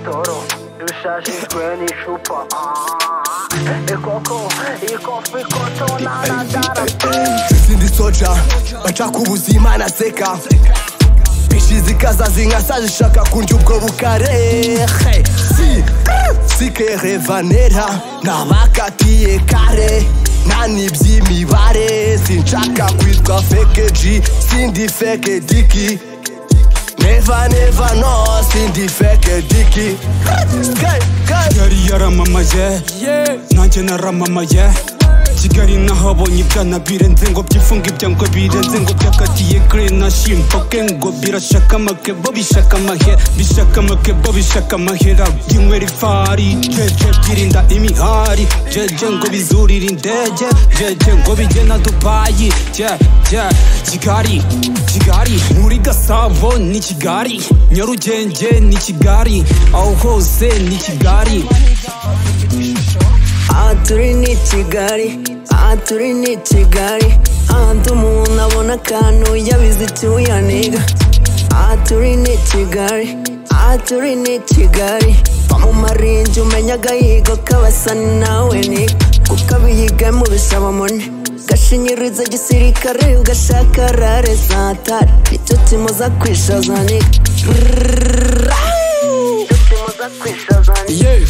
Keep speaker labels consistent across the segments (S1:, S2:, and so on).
S1: toro dushashijwe n'icupa Ah, ikoko ikofi koto nanadara
S2: sindi soja bashaka ubuzima naseka bishi zikaza zinkasa zishaka kundya ubwo bukarehe si sikere vanera nabakatiye kare nani by'imibare sinshaka kwitwa fekeji sindi feke diki Neva neva no sindi feke diki Skate, skate.
S3: kigali yaramamaye nanjye naramamaye kigali nahabonye ibyana birenze ngo byifunge ibyango birenze ngo byakatiye kare nashimboke ngo birashaka amakebo bishaka amahe bishaka amakebo bishaka amahera byinywera ifari jeje byirinda imihari jeje ngo bizurire indege jeje ngo bijye na dubayi je je kigali kigali muri gasabo ni kigali nyarugenge ni kigali aho hose ni kigali
S4: aha turi ni kigali aha turi ni kigali ahantu umuntu abona akantu yabize icyuyaniga aha turi ni kigali aha turi ni kigali mu marinji umenya agahigo k'abasa ni nawe niga kuko abiyiga mu bisaba mone gashinyiriza gisirikare ugashaka rare zatari nicyo kimuza kwishaza niga
S1: tuza kwishaza
S5: yeah.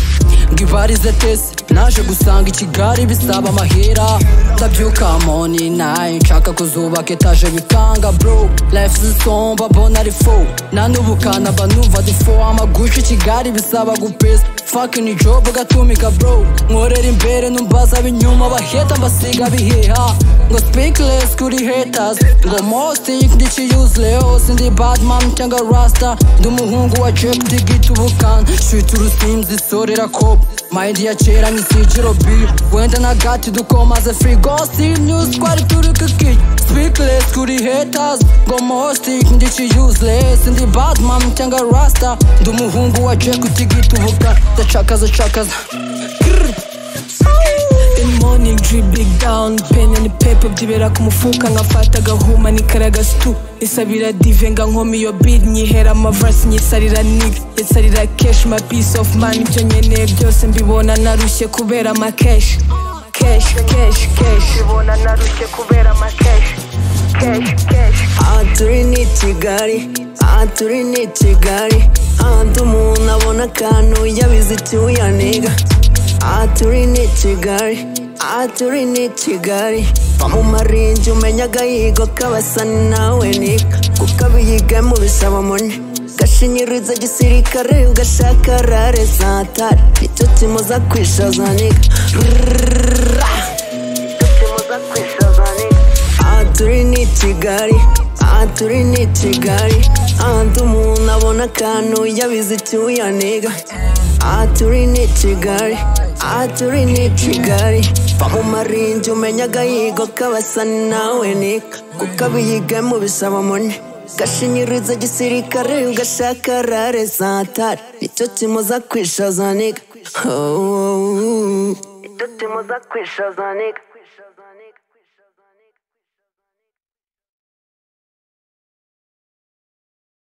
S5: ngo ibarize tese naje gusanga ikigali bisaba amahera ndabyuka moni nayi nshaka kuzubaka etaje bikanga bro life zisomba bona ari fo nanubukana mba numva difo amagusha ikigali bisaba gupesa fakini jobu gatumika bro nkorera imbere numbaza binyuma baheta mbasiga biheha ngo speakless kuri haters ngo mostik ndici useless ndi badman cyangwa rasta ndi umuhungu wa jack digit ubukan shit urusimzi sorera kop mayindi ya kera nk'ikiciro b wenda na gati dukomaze free gossip news twari turi kukijya speakless kuri haters ngo mostik ndici useless ndi badman cyangwa rasta ndi umuhungu wa jack digit ubukan ndacakaza cakaza
S6: In morning drip big down pen and paper byibera ku mufuka nkafata agahuma nikara gasitu nisabira dive nga nkoma iyo beat nyihera amaverse nyisarira nigga yesarira cash my peace of mind ibyo nkeneye byose mbibona narushye kubera ama cash cash cash cash
S1: ibona narushye kubera amakeshi keshi keshi
S4: aha turi ni kigali aha turi ni kigali ahantu umuntu abona akantu yabize icyuyaniga aha turi ni kigali aha turi ni kigali mu marinji umenya agahigo k'abasa ni nawe niga kuko abiyiga mu bisaba mone gashinyiriza gisirikare ugashaka rare zatari nicyo kimuza kwishaza niga
S1: tuza kwishaza niga
S4: aha turi ni kigali aha turi ni kigali ahantu umuntu abona akantu yabize icyuyaniga aha turi ni kigali aha turi ni kigali mu marinji umenya agahigo k'abasa ni nawe niga kuko abiyiga mu bisaba mone gashinyiriza gisirikare ugashaka rare zatari nicyo kimuza kwishaza niga oh, oh, oh.
S1: icyo kimuza kwishaza niga